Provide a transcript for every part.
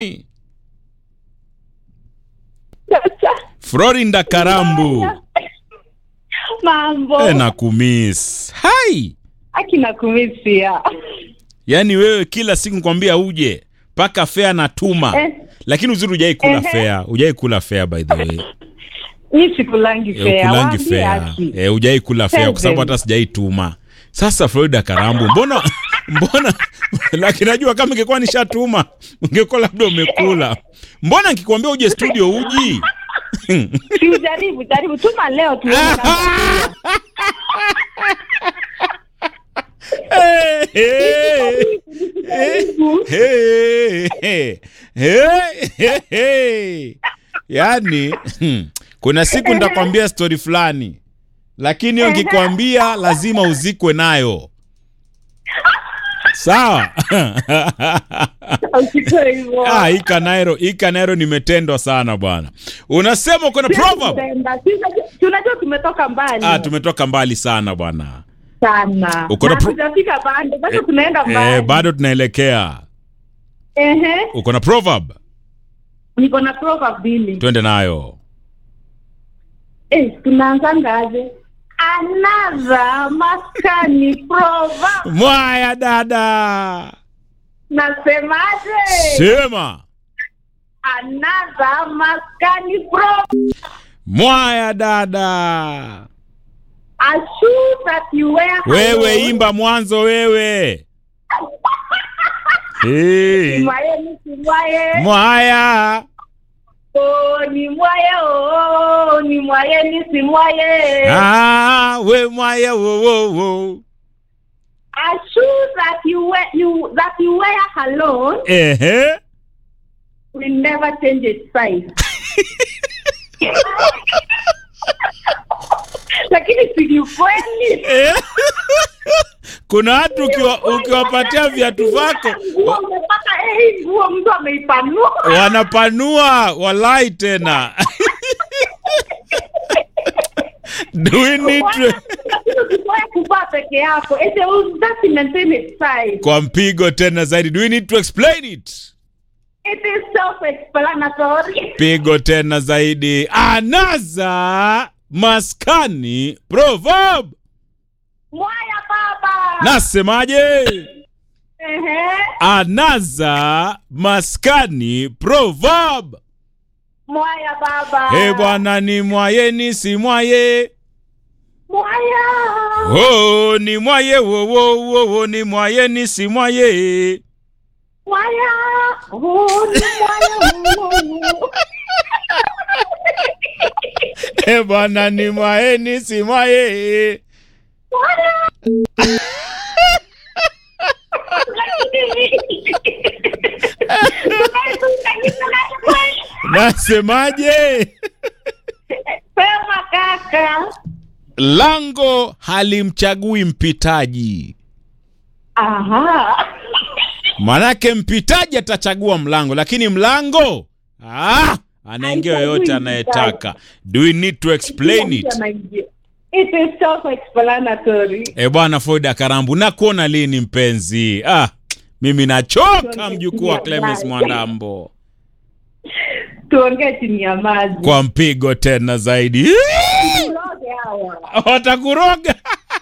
Florinda Karambu. Mambo. Eh, nakumiss. Hai. Akina kumisia. Yaani wewe kila siku kwambia uje mpaka fea natuma. Eh. Lakini uzuri hujai kula Ehe. fea. Hujai kula fea by the way. Ni sikulangi Eh, fea. ukulangi Waambie fea. haki. Eh, hujai kula fea kwa sababu Seven. hata sijaituma. Sasa Florida Karambu, mbona mbona lakini najua kama ingekuwa nishatuma ungekuwa labda umekula. Mbona nikikwambia uje studio uji? Si ujaribu, jaribu. Tuma leo tuone kama Hey, hey, hey, hey, hey, hey, hey. Yaani hmm, kuna siku nitakwambia stori fulani, lakini hiyo nikikwambia lazima uzikwe nayo. Sawa? usitoe hivyo. Ah, hii Kanairo, hii Kanairo nimetendwa sana bwana. Unasema uko na proverb? Tutaenda. Si unajua- si unajua tumetoka mbali Ah, tumetoka mbali sana bwana. sana. Uko na Na pro- hatujafika bado, bado tunaenda Eh, mbali. bado tunaelekea. Ehe. Uko na proverb? Niko na proverb mbili. Twende nayo. Eh, tunaanzangaje? Another maskani proverb. Mwaya dada. Nasemaje? Sema. Another maskani proverb. Mwaya dada. A shoe that you wear Wewe alone. imba mwanzo wewe. Hey. Simwaye ni simwaye. Mwaya. Oh, ni mwaye oh, ni mwaye ni simwaye. Ah, we mwaya wo wo wo. A shoe that you wear you that you wear alone Ehe. will never change its size. Lakini si ni kweli. Eh. Kuna watu ukiwa, ukiwapatia viatu vyako Nguo umepata eh, hii nguo mtu ameipanua. wanapanua walai tena. Do we need to... Lakini ukizoea kuvaa peke yako, ete that maintain its size. kwa mpigo tena zaidi. Do we need to explain it? It is self-explanatory. Pigo tena zaidi. Anaza maskani proverb. Mwaya baba. Nasemaje? Ehe. Anaza maskani proverb. Mwaya baba. He bwana ni mwaye ni si mwaye. Mwaya. Oh, ni mwaye wo wo wo wo ni mwaye ni si mwaye. Mwaya. Oh, ni mwaya. He bwana ni mwaye ni si mwaye. Mwaya. Nasemaje? Sema kaka. Lango halimchagui mpitaji. Aha. Manake mpitaji atachagua mlango, lakini mlango ah, anaingia Haichagui yoyote anayetaka. Do we need to explain it? It is self-explanatory. E bwana Foida Karambu, nakuona lini mpenzi? Ah, mimi nachoka mjukuu wa Clemens Mwandambo, Tuongee chini ya maji. kwa mpigo tena zaidi. Turoge hawa. Watakuroga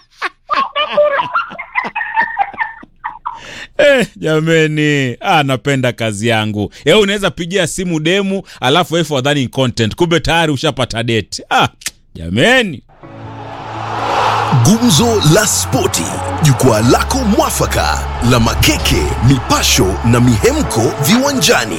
Eh, jameni, ah, napenda kazi yangu. Eh, unaweza pigia simu demu alafu wewe fadhani content, kumbe tayari ushapata date. Ah, jameni. Gumzo la Spoti, jukwaa lako mwafaka la makeke, mipasho na mihemko viwanjani.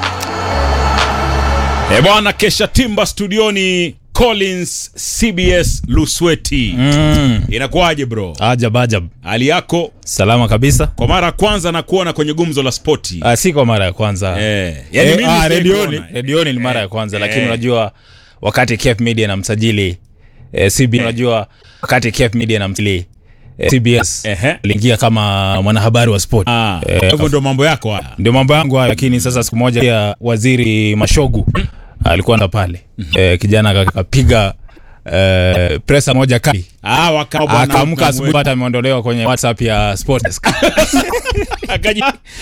Eh, bwana kesha timba studioni Collins CBS Lusweti. Mm. Inakuwaje bro? Ajab ajab. Hali yako? Salama kabisa. Kwa mara ya kwanza nakuona kwenye gumzo la spoti. Ah, si kwa mara ya kwanza. Eh, yani Eh, mimi ah, sijaikuona, redioni, eh. redioni ni mara ya kwanza Eh. lakini unajua wakati Cape Media na msajili eh, CB unajua wakati Cape Media na msajili eh, CBS Ehe. aliingia kama mwanahabari wa sport. Ah, Eh, hivyo ndio mambo yako haya. ndio mambo yangu hayo, lakini sasa siku moja pia waziri Mashogu alikuwa ndo pale eh, kijana akapiga eh, presa moja kali Ah, waka bwana akaamka ukamwe- asubuhi hata ameondolewa kwenye WhatsApp ya Sport Desk. akaji